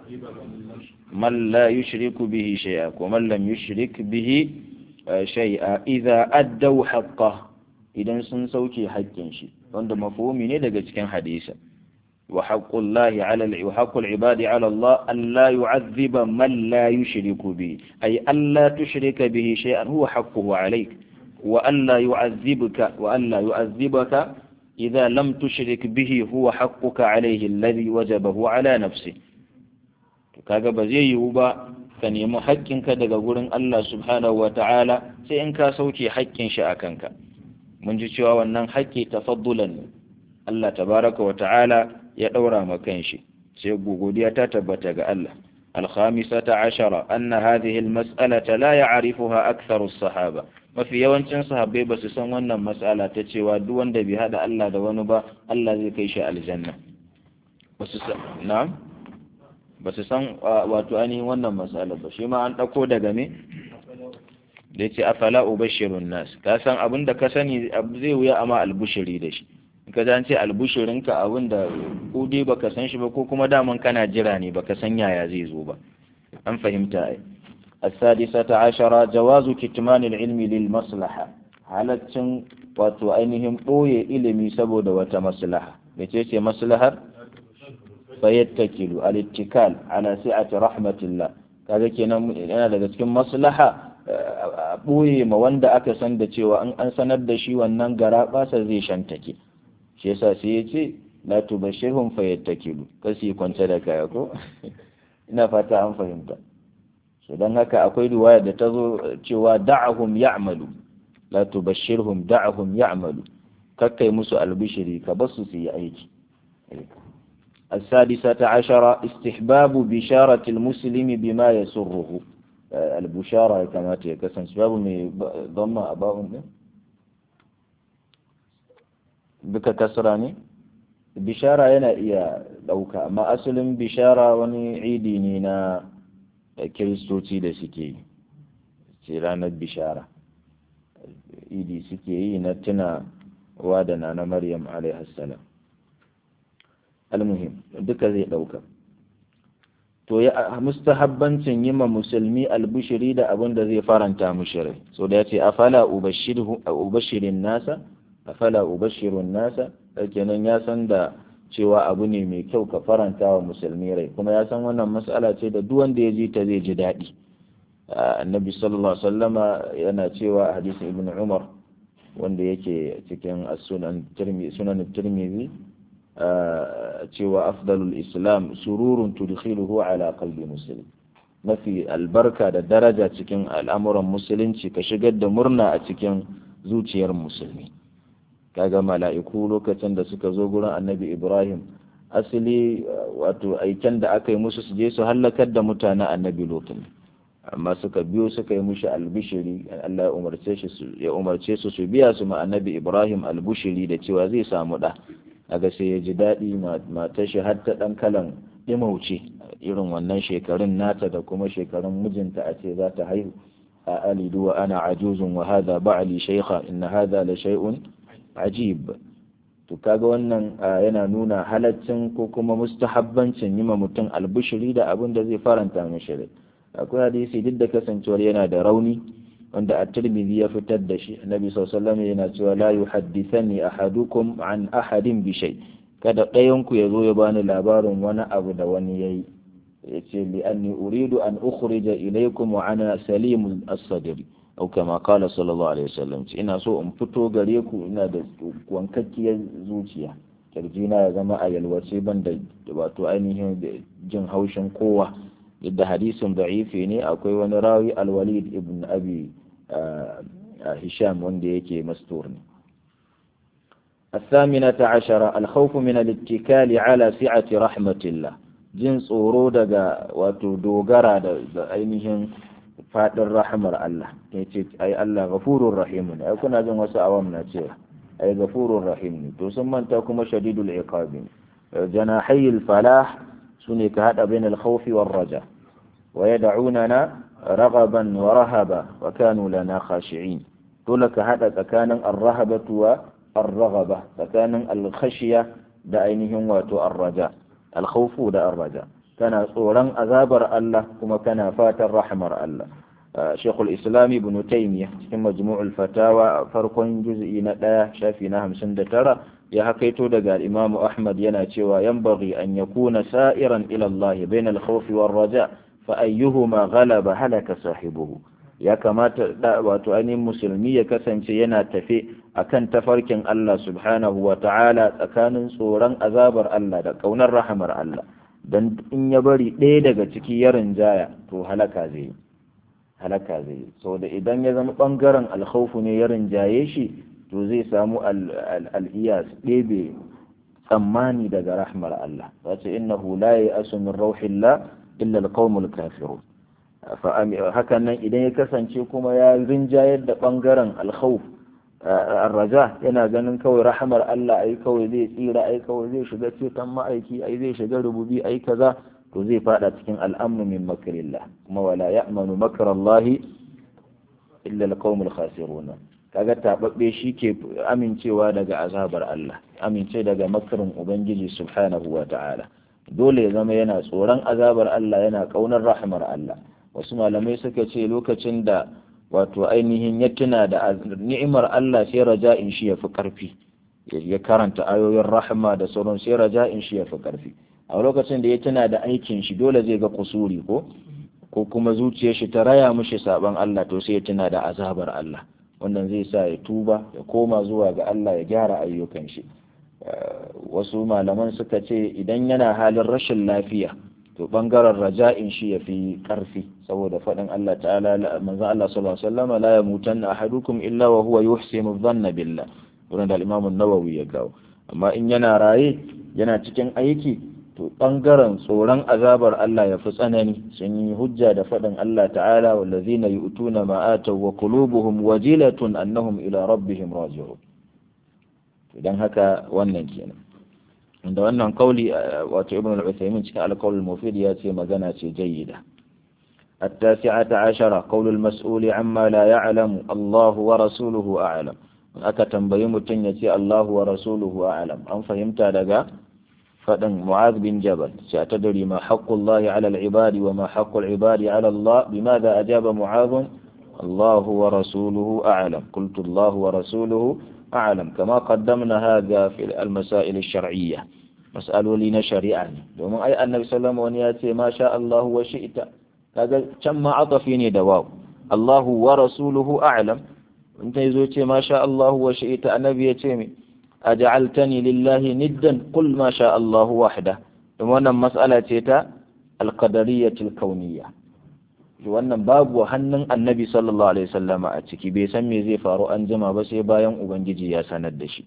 من لا يشرك به شيئا ومن لم يشرك به شيئا إذا أدوا حقه إذا سنسوكي حقا شيء عند مفهومي daga cikin hadisa وحق الله على وحق العباد على الله ألا يعذب من لا يشرك به أي ألا تشرك به شيئا هو حقه عليك وألا يعذبك وألا يعذبك إذا لم تشرك به هو حقك عليه الذي وجبه على نفسه kaga ba zai yiwu ba ka nemi haƙƙinka daga gurin Allah subhanahu wa ta'ala sai in ka sauke haƙƙin shi a kanka mun ji cewa wannan haƙƙi tafaddulan ne Allah tabaraka wa ta'ala ya ɗaura ma kanshi sai godiya ta tabbata ga Allah الخامسة عشرة أن هذه المسألة لا يعرفها أكثر الصحابة mafi yawancin sahabbai ba su san wannan mas'ala ta cewa duk wanda bai hada Allah da wani ba Allah zai kai shi aljanna ba su san na'am ba su san wato ainihin wannan mas'ala ba shi ma an dauko daga me da yace afala ubashirun nas ka san abin da ka sani zai wuya amma albushiri da shi ka an ce albushirinka abin da ko dai baka san shi ba ko kuma daman kana jira ne baka san yaya zai zo ba an fahimta ai السادسة عشرة جواز كتمان العلم للمصلحة halaccin wato ainihin ɓoye ilimi saboda wata maslaha mece ce maslahar fayattakilu al-ittikal ala si'ati rahmatillah kaga kenan yana daga cikin maslaha ɓoye ma wanda aka san da cewa an an sanar da shi wannan gara basa zai shantake shi yasa sai ya ce la tubashirhum fayattakilu kasi kwance da kaya ko ina fata an fahimta so don haka akwai riwaya da ta zo cewa da'ahum ya'malu la tubashshirhum da'ahum ya'malu kakkai musu albishiri ka basu su yi aiki السادسة عشرة استحباب بشارة المسلم بما يسره البشارة كما تكسن سباب ضم أباء بك كسراني bishara yana iya ɗauka amma asalin bishara wani idi ne na kiristoci da suke yi ce ranar bishara idi suke yi na tuna wa da na na maryam alaihassalam almuhim duka zai ɗauka to ya mustahabbancin yi ma musulmi albushiri da abin da zai faranta mushirai so da ya ce afala ubashirin nasa afala ubashirun nasa kenan ya san da cewa abu ne mai kyau ka faranta wa musulmi rai kuma ya san wannan matsala ce da duk wanda ya ji ta zai ji daɗi annabi sallallahu alaihi wasallama yana cewa a hadisin ibn umar wanda yake cikin sunan sunan tirmidhi cewa afdalul islam sururun tudkhiluhu ala qalbi muslim mafi albarka da daraja cikin al'amuran musulunci ka shigar da murna a cikin zuciyar musulmi kaga mala'iku lokacin da suka zo gurin annabi ibrahim asali wato aiken da aka yi musu su je su hallakar da mutanen annabi lutun amma suka biyo suka yi mushi albishiri Allah ya umarce shi su ya umarce su su biya su ma annabi ibrahim albushiri da cewa zai samu da aga sai ya ji daɗi matar shi har ta ɗan kalan ɗimauce irin wannan shekarun nata da kuma shekarun mijinta a ce za ta haihu a alidu wa ana ajuzun wa hadha ba'li shaykha inna hadha la shay'un ajib to kaga wannan yana nuna halaccin ko kuma mustahabbancin yi ma mutum albushiri da abin da zai faranta mishi rai akwai hadisi duk da kasancewar yana da rauni wanda a tirmidhi ya fitar da shi annabi sallallahu alaihi yana cewa la yuhaddithani ahadukum an ahadin bi shay kada ɗayan ku ya zo ya bani labarin wani abu da wani yayi yace li anni uridu an ukhrija ilaykum wa ana salimul as-sadri au kama kala sallallahu alaihi wasallam ina so in fito gare ku ina da wankakkiyar zuciya kirjina ya zama a yalwace ban da wato ainihin jin haushin kowa yadda hadisin da'ifi ne akwai wani rawi alwalid ibn abi hisham wanda yake mastur ne الثامنة عشرة الخوف من الاتكال على سعة رحمة الله jin tsoro daga wato dogara da ainihin faɗin rahamar Allah ya ce ai Allah gafurur rahim ne ai kuna jin wasu awam na cewa ai gafurur rahim ne to sun manta kuma shadidul iqab ne janahi al-falah sune ka hada bain al-khawfi war raja wa yad'unana raghaban wa rahaba wa kanu lana khashi'in dole ka hada tsakanin ar-rahabatu wa ar-raghaba tsakanin al-khashiya da ainihin wato ar-raja al-khawfu da ar-raja kana tsoron azabar Allah kuma kana fatan rahmar Allah Sheikhul Islam Ibn Taymiyyah cikin Majmu'ul Fatawa farkon juz'i na ɗaya shafi na hamsin da tara ya hakaito daga Imam Ahmad yana cewa yanbaghi an yakuna sa'iran ila Allah bayna al-khawfi war-raja fa ayyuhuma ghalaba halaka sahibuhu ya kamata wato ainihin musulmi ya kasance yana tafe akan tafarkin Allah subhanahu wa ta'ala tsakanin tsoron azabar Allah da kaunar rahamar Allah dan in ya bari ɗaya daga ciki ya rinjaya to halaka zai yi halaka zai yi saboda idan ya zama ɓangaren alkhawfu ne ya rinjaye shi to zai samu al'iyas ɗebe tsammani daga rahmar Allah wace innahu la ya'asu min rauhillah illa alqawmul kafirun hakan nan idan ya kasance kuma ya rinjayar da ɓangaren alkhawf arraja yana ganin kawai rahamar Allah ai kawai zai tsira ai kawai zai shiga ceton ma'aiki ai zai shiga rububi ai kaza to zai fada cikin al'amnu min makrillah kuma wala ya'manu makarallahi illa alqaumul khasirun kaga tababbe ke amincewa daga azabar Allah amince daga makarin ubangiji subhanahu wa ta'ala dole ya zama yana tsoron azabar Allah yana kaunar rahmar Allah wasu malamai suka ce lokacin da wato ainihin ya tuna da ni'imar Allah sai raja'in shi ya fi karfi ya karanta ayoyin rahma da sauran sai raja'in shi ya fi karfi a lokacin da ya tuna da aikin shi dole zai ga kusuri ko ko kuma zuciyar shi ta raya mishi saban Allah to sai ya tuna da azabar Allah wannan zai sa ya tuba ya koma zuwa ga Allah ya gyara ayyukan shi wasu malaman suka ce idan yana halin rashin lafiya to bangaren raja'in shi ya fi karfi saboda faɗin Allah ta'ala manzon Allah sallallahu alaihi wasallam la yamutanna ahadukum illa wa huwa yuhsinu dhanna billah wurin da Imam an-Nawawi ya kawo amma in yana raye yana cikin aiki to ɓangaren tsoron azabar Allah ya fi tsanani sun yi hujja da faɗin Allah ta'ala wallazina yu'tuna ma ataw wa qulubuhum wajilatun annahum ila rabbihim raji'un idan haka wannan kenan da wannan kauli wato ibn al-Uthaymin cikin al-qawl al-mufid ya ce magana ce jayyida التاسعة عشرة قول المسؤول عما لا يعلم الله ورسوله أعلم aka tambayi mutum ya ce Allahu wa rasuluhu a'lam an fahimta daga faɗin Mu'adh bin Jabal sai ta dari ma haqqullahi 'ala al-ibadi wa ma haqqul ibadi 'ala Allah bimadha ajaba Mu'adh Allahu wa rasuluhu a'lam qultu Allahu wa rasuluhu a'lam kama qaddamna hadha fi al-masail ash-shar'iyyah mas'aloli na shari'a ne domin ai annabi sallallahu alaihi wasallam ya ce ma sha Allahu wa shi'ta kaga can ma atafi ne da waw Allahu wa rasuluhu a'lam in ta zo ce ma sha Allahu wa shi'ta annabi ya ce me aj'altani lillahi niddan qul ma sha Allahu wahda don wannan mas'ala ce ta alqadariyyatul kauniyya wannan babu hannun annabi sallallahu alaihi wasallama a ciki bai san me zai faru an jima ba sai bayan ubangiji ya sanar da shi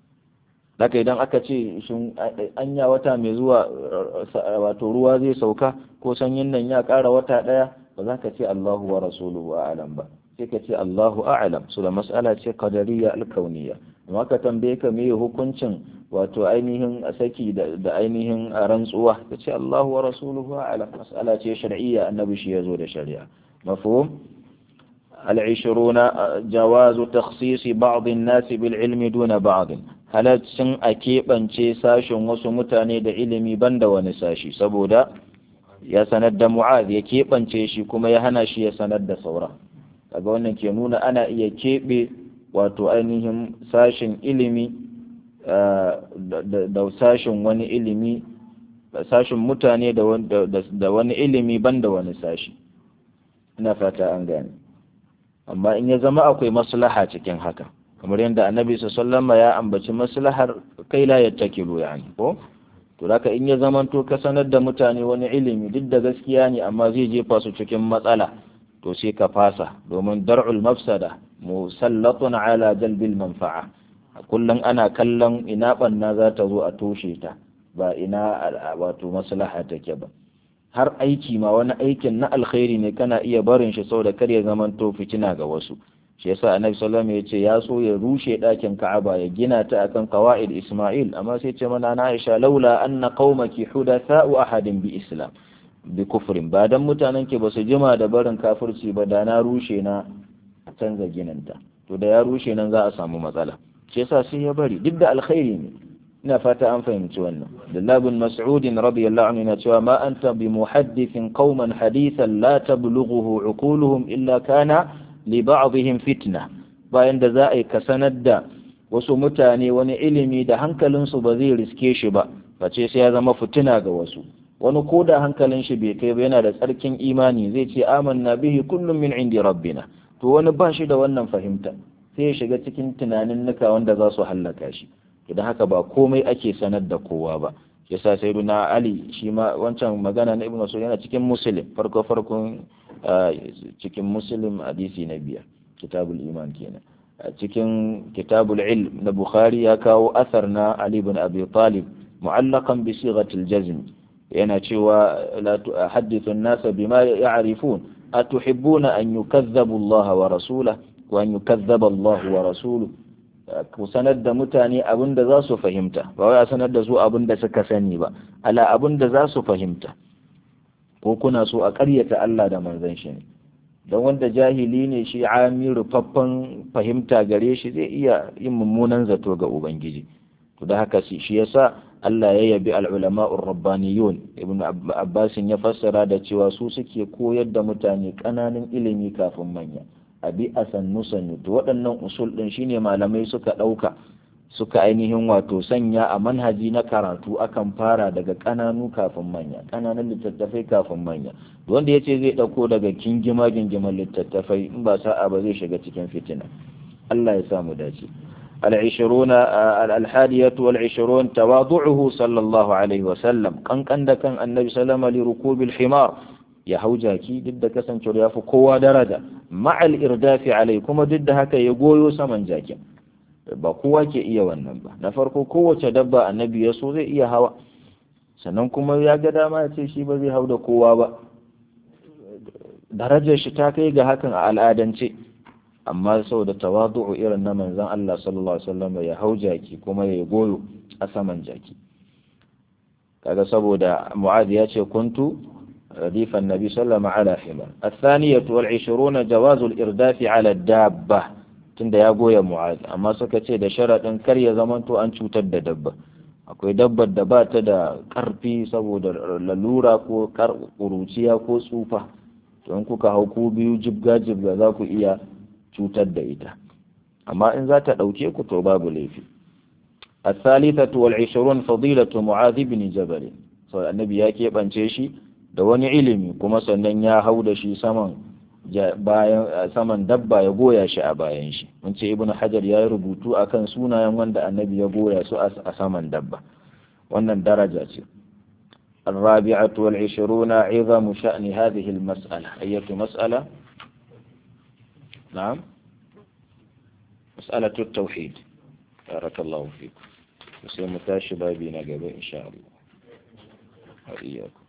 haka idan aka ce shin anya wata mai zuwa wato ruwa zai sauka ko sanyin nan ya ƙara wata ɗaya ba za ka ce Allahu wa rasuluhu a'lam ba sai ka ce Allahu a'lam su da mas'ala ce qadariyya alkauniyya amma ka tambaye ka me hukuncin wato ainihin saki da ainihin rantsuwa ka ce Allahu wa rasuluhu a'lam mas'ala ce shar'iyya annabi shi yazo da shari'a mafhum العشرون جواز تخصيص بعض الناس بالعلم دون بعض halaccin a keɓance sashen wasu mutane da ilimi banda wani sashi saboda ya sanar da mu'az ya keɓance shi kuma ya hana shi ya sanar da sauran daga wannan ke nuna ana iya keɓe wato ainihin sashen ilimi da sashen wani ilimi sashen mutane da wani ilimi banda wani sashi ina fata an gane amma in ya zama akwai maslaha cikin haka kamar yadda annabi sallama ya ambaci maslahar kai la yattakilu yani ko to haka in ya zamanto ka sanar da mutane wani ilimi duk da gaskiya ne amma zai jefa su cikin matsala to sai ka fasa domin dar'ul mafsada musallatun ala jalbil manfa'a kullum ana kallon ina banna za ta zo a toshe ta ba ina wato maslaha take ba har aiki ma wani aikin na alkhairi ne kana iya barin shi saboda kar ya zamanto fitina ga wasu shi yasa annabi sallallahu alaihi wasallam ya so ya rushe ɗakin ka'aba ya gina ta akan qawaid isma'il amma sai ce mana na Aisha laula anna qaumaki hudatha'u ahadin bi islam bi kufrin ba dan mutanen ke basu jima da barin kafirci ba da na rushe na canza ginanta to da ya rushe nan za a samu matsala shi yasa sai ya bari duk da alkhairi ne ina fata an fahimci wannan Abdullah bin Mas'ud radiyallahu anhu yana cewa ma anta bi muhaddithin qauman hadithan la tablughuhu uquluhum illa kana li ba'dihim fitna bayan da za a yi ka sanar da wasu mutane wani ilimi da hankalinsu ba zai riske shi ba face sai ya zama fitina ga wasu wani ko da hankalin shi bai kai ba yana da tsarkin imani zai ce amanna bihi kullum min indi rabbina to wani ba shi da wannan fahimta sai ya shiga cikin tunanin nuka wanda za su hallaka shi idan haka ba komai ake sanar da kowa ba yasa sai na ali shi ma wancan magana na ibnu mas'ud yana cikin muslim farko farkon cikin muslim hadisi na biyar kitabul iman kenan a cikin kitabul ilm na bukhari ya kawo asar na ali ibn abi talib mu'allaqan bi sighatil jazm yana cewa la tuhaddithu an-nasa bima ya'rifun atuhibbuna an yukazzabu Allah wa rasulahu wa an yukazzaba Allah wa rasuluhu ku sanar da mutane abin da za su fahimta ba wai a sanar da su abin da suka sani ba ala abin da za su fahimta ko kuna so a ƙaryata Allah da manzon shi ne don wanda jahili ne shi ami rufaffen fahimta gare shi zai iya yin mummunan zato ga ubangiji to da haka shi yasa Allah ya yabi al'ulama'ur rabbaniyun ibn Abbasin ya fassara da cewa su suke koyar da mutane ƙananan ilimi kafin manya abi a sannu sannu to waɗannan usul ɗin shine malamai suka ɗauka suka ainihin wato sanya a manhaji na karatu akan fara daga ƙananu kafin manya ƙananan littattafai kafin manya wanda ya ce zai ɗauko daga kingima gingiman littattafai in ba sa'a ba zai shiga cikin fitina Allah ya samu dace العشرون الحادية والعشرون تواضعه صلى الله عليه وسلم كان كان كان النبي صلى الله عليه وسلم لركوب الحمار ya hau jaki duk da kasancewar ya fi kowa daraja ma'al irdafi alai kuma duk da haka ya goyo saman jakin ba kowa ke iya wannan ba na farko kowace dabba annabi ya so zai iya hawa sannan kuma ya ga dama ya ce shi ba zai hau da kowa ba darajar shi ta kai ga hakan a al'adance amma saboda tawadu'u irin na manzon Allah sallallahu alaihi wasallam ya hau jaki kuma ya goyo a saman jaki kaga saboda mu'adh ya ce kuntu رديف النبي صلى الله عليه وسلم على حمار الثانية والعشرون جواز الإرداف على الدابة tunda ya goya mu'az amma suka ce da sharaɗin kar ya zamanto an cutar da dabba akwai dabbar da ba ta da ƙarfi saboda lalura ko ƙuruciya ko tsufa to in kuka hau ku biyu jibga jibga za ku iya cutar da ita amma in za ta ɗauke ku to babu laifi الثالثة والعشرون فضيلة معاذ بن جبل sau annabi ya keɓance shi da wani ilimi kuma sannan ya hau da shi saman bayan saman dabba ya goya shi a bayan shi mun ce ibnu hajar ya yi rubutu akan sunayen wanda annabi ya goya su a saman dabba wannan daraja ce الرابعة والعشرون عظم شأن هذه المسألة أية مسألة نعم مسألة التوحيد بارك الله فيكم وسيمتاش بابي نقبه إن شاء الله وإياكم